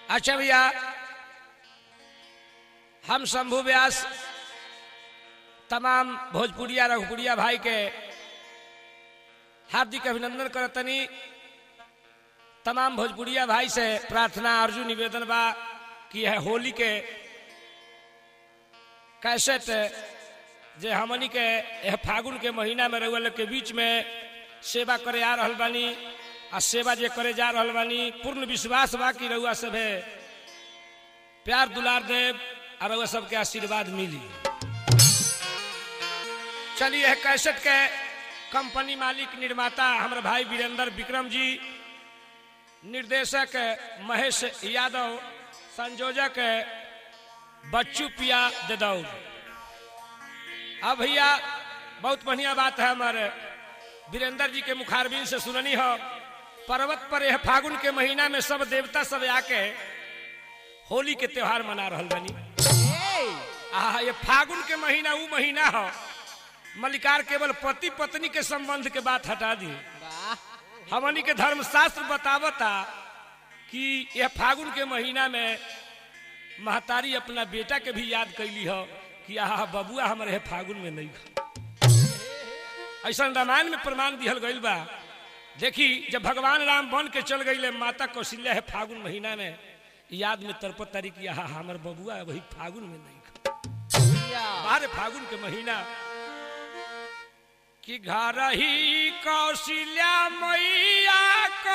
अच्छा भैया हम शंभू व्यास तमाम भोजपुरिया रघुपुरिया भाई के हार्दिक अभिनंदन करतनी तमाम भोजपुरिया भाई से प्रार्थना अर्जुन निवेदन बा कि है होली के कैसेट जे हमनी के यह फागुन के महीना में रहुआ लोग के बीच में सेवा करे आ रहल बानी आ सेवा जे करे जा रहल बानी पूर्ण विश्वास बा कि रहुआ सब है प्यार दुलार देव और रहुआ सबके आशीर्वाद मिली चलिए यह कैसेट के कंपनी मालिक निर्माता हमारे भाई वीरेंद्र विक्रम जी निर्देशक महेश यादव संयोजक बच्चू पिया देदौर अब भैया बहुत बढ़िया बात है हमारे वीरेंद्र जी के मुखारबिन से सुननी हो पर्वत पर यह फागुन के महीना में सब देवता सब आके होली के त्योहार मना रहल बनी आ ये फागुन के महीना वो महीना हो मलिकार केवल पति पत्नी के संबंध के बात हटा दी हमनी के धर्मशास्त्र बतावता कि यह फागुन के महीना में महतारी अपना बेटा के भी याद कैली हो कि आहा बबुआ हमारे है फागुन में नहीं ऐसा रामायण में प्रमाण दिहल गईल बा देखी जब भगवान राम बन के चल गई माता कौशल्या है फागुन महीना में याद में तरपत तारी कि आहा हमार बबुआ वही फागुन में नहीं बाहर फागुन के महीना कि घर ही कौशल्या मैया